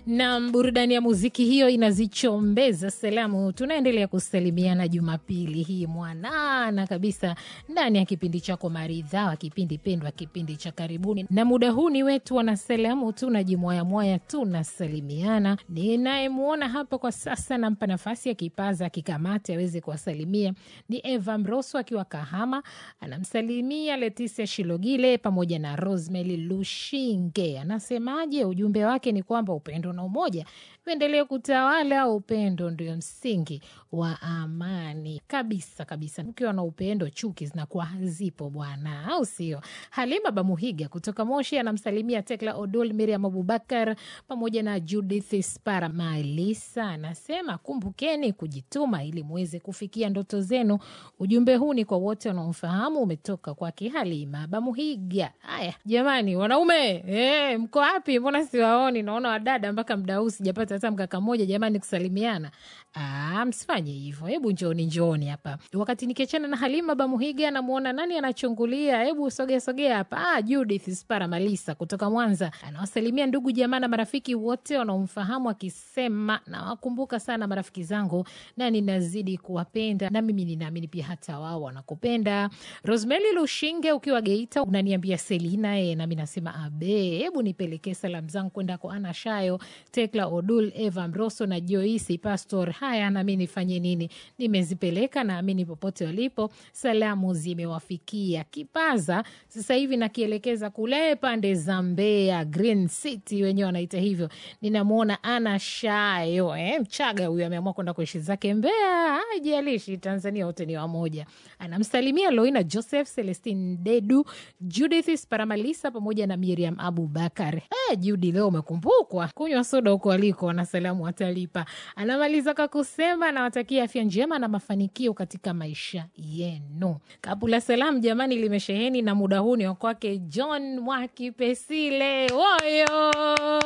na burudani ya muziki hiyo inazichombeza salamu. Tunaendelea kusalimiana Jumapili hii mwanana kabisa ndani ya kipindi chako maridhawa, kipindi pendwa, kipindi cha karibuni, na muda huu ni wetu wanasalamu, tunajimwayamwaya, tunasalimiana. Ninayemwona hapa kwa sasa, nampa nafasi ya kipaza kikamate aweze kuwasalimia ni Eva Mroso akiwa Kahama, anamsalimia Letisia Shilogile pamoja na Rosemary Lushinge. Anasemaje? Ujumbe wake ni kwamba upendo na umoja viendelee kutawala. Upendo ndio msingi wa amani kabisa kabisa. Ukiwa na upendo, chuki zinakuwa hazipo bwana, au sio? Halima Bamuhiga kutoka Moshi anamsalimia Tekla Odol, Miriam Abubakar pamoja na Judith Spara Malisa. Anasema kumbukeni kujituma ili muweze kufikia ndoto zenu. Ujumbe huu ni kwa wote wanaomfahamu, umetoka kwake Halima Bamuhiga. Haya jamani, wanaume e, mko wapi? Mbona siwaoni? Naona wadada mpaka mda huu sijapata hata mkaka mmoja jamani kusalimiana. Ah, msifanye hivyo, hebu njooni njooni hapa. Wakati nikiachana na Halima Bamuhiga, namwona nani anachungulia, hebu sogea sogea hapa. Ah, Judith Spara Malisa kutoka Mwanza anawasalimia ndugu jamaa na marafiki wote wanaomfahamu, akisema nawakumbuka sana marafiki zangu na ninazidi kuwapenda, na mimi ninaamini pia hata wao wanakupenda. Rosemary Lushinge ukiwa Geita unaniambia Selina e, nami nasema abe, hebu nipelekee salamu zangu kwenda kwa Ana Shayo, Tekla Odul, Eva Mroso na Joisi Pastor. Haya, nami nifanye nini? Nimezipeleka, naamini popote walipo salamu zimewafikia. Kipaza sasa hivi nakielekeza kule pande za Mbeya, Green City wenyewe wanaita hivyo. Ninamwona Ana Shayo eh, Mchaga huyu ameamua kwenda kuishi zake Mbeya, haijalishi Tanzania wote ni wamoja. Anamsalimia Loina Joseph, Celestin Dedu, Judith Sparamalisa pamoja na Miriam Abubakar. Eh, Judi leo umekumbukwa kunywa soda huko aliko, wanasalamu watalipa. Anamaliza kwa kusema nawatakia afya njema na mafanikio katika maisha yenu. Kapu la salamu jamani limesheheni na muda huu ni wa kwake John Mwakipesile. Woyo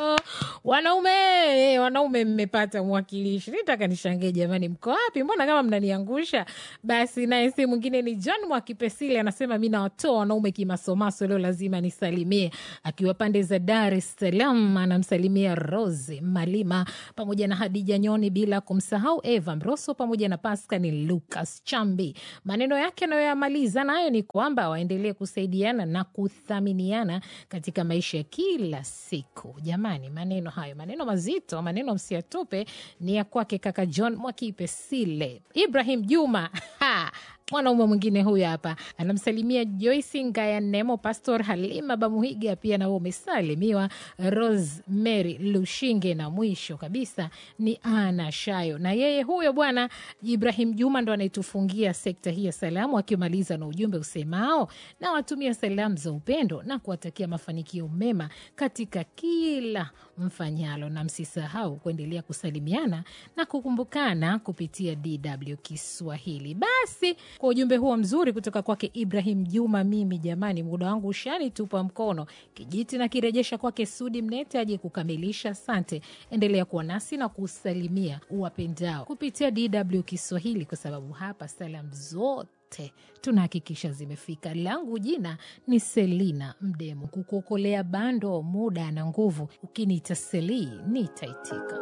wanaume, wanaume mmepata mwakilishi. Nitaka nishangie jamani, mko wapi? Mbona kama mnaniangusha? Basi naye si mwingine ni John Mwakipesile, anasema mi nawatoa wanaume kimasomaso, leo lazima nisalimie. Akiwa pande za Dar es Salaam, anamsalimia Rose Malima pamoja na Hadija Nyoni, bila kumsahau Eva Mroso pamoja na Pascani Lucas Chambi. Maneno yake anayoyamaliza nayo ni kwamba waendelee kusaidiana na kuthaminiana katika maisha ya kila siku. Jamani, maneno hayo, maneno mazito, maneno msiatupe, ni ya kwake kaka John Mwakipesile. Ibrahim Juma ha! mwanaume mwingine huyu hapa anamsalimia Joyce Ngaya Nemo, Pastor Halima Bamuhiga, pia nawe umesalimiwa Rosemary Lushinge, na mwisho kabisa ni Ana Shayo, na yeye huyo bwana Ibrahim Juma ndo anaitufungia sekta hii ya salamu, akimaliza na ujumbe usemao na watumia salamu za upendo na kuwatakia mafanikio mema katika kila mfanyalo, na msisahau kuendelea kusalimiana na kukumbukana kupitia DW Kiswahili. Basi kwa ujumbe huo mzuri kutoka kwake Ibrahim Juma, mimi jamani, muda wangu ushani tupa mkono kijiti na kirejesha kwake Sudi Mnete aje kukamilisha. Asante, endelea kuwa nasi na kusalimia uwapendao kupitia DW Kiswahili, kwa sababu hapa salamu zote tunahakikisha zimefika. Langu jina ni Selina Mdemu, kukuokolea bando, muda na nguvu. Ukiniita Selii nitaitika.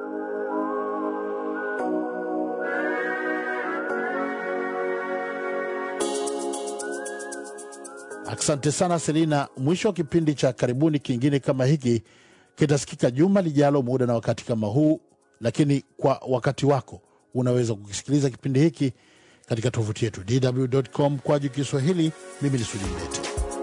Asante sana Selina. Mwisho wa kipindi cha karibuni kingine kama hiki kitasikika juma lijalo, muda na wakati kama huu, lakini kwa wakati wako unaweza kukisikiliza kipindi hiki katika tovuti yetu dw.com kwa juu Kiswahili. Mimi ni Sudi Mlete.